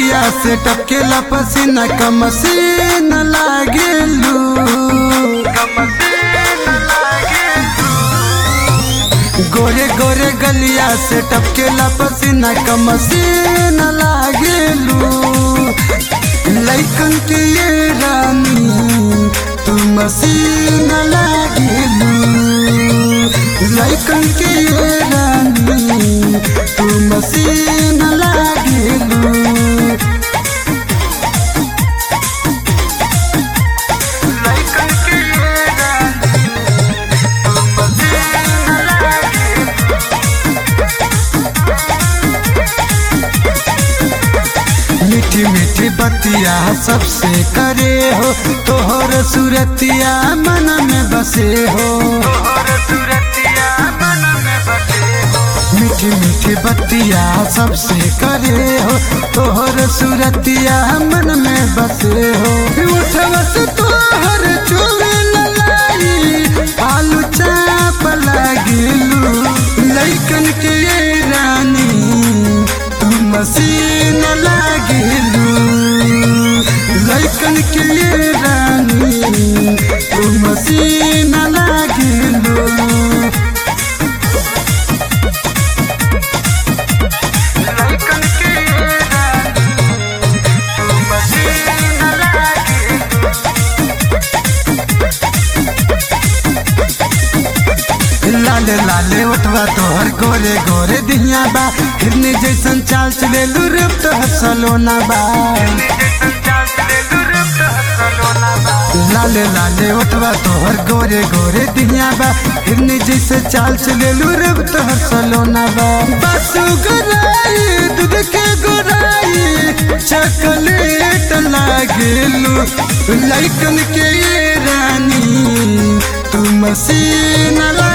गलिया से टपकेला पसीना का मसीन लागेलू गोरे गोरे गलिया से टपकेला पसीना का मसीन लागेलू लैकन के ये रानी तू मसीन लागेलू लैकन के ये रानी तू मसीन लागेलू मीठी मीठी बतिया सबसे करे हो तोहर सुरतिया मन में बसे हो मीठी मीठी बतिया सबसे करे हो तोहर सुरतिया मन में बसे हो उठवस तोहर चोरे ललाई आलू चाप लागिलू लैकन के ये रानी तू मसीन लागिलू लैकन के ये रानी तू मसीन लागिलू लाले लाले उठवा तोहर गोरे गोरे दिहिया बा हिरनी जैसन चाल चले रूप तोहर सलोना बा लाले लाले उठवा तोहर गोरे गोरे दिहिया बा हिरनी जैसे चाल चले रूप तोहर सलोना बा बसु गोराई दूध के गोराई चॉकलेट लागेलू लैकन के ये रानी तू मसीन ला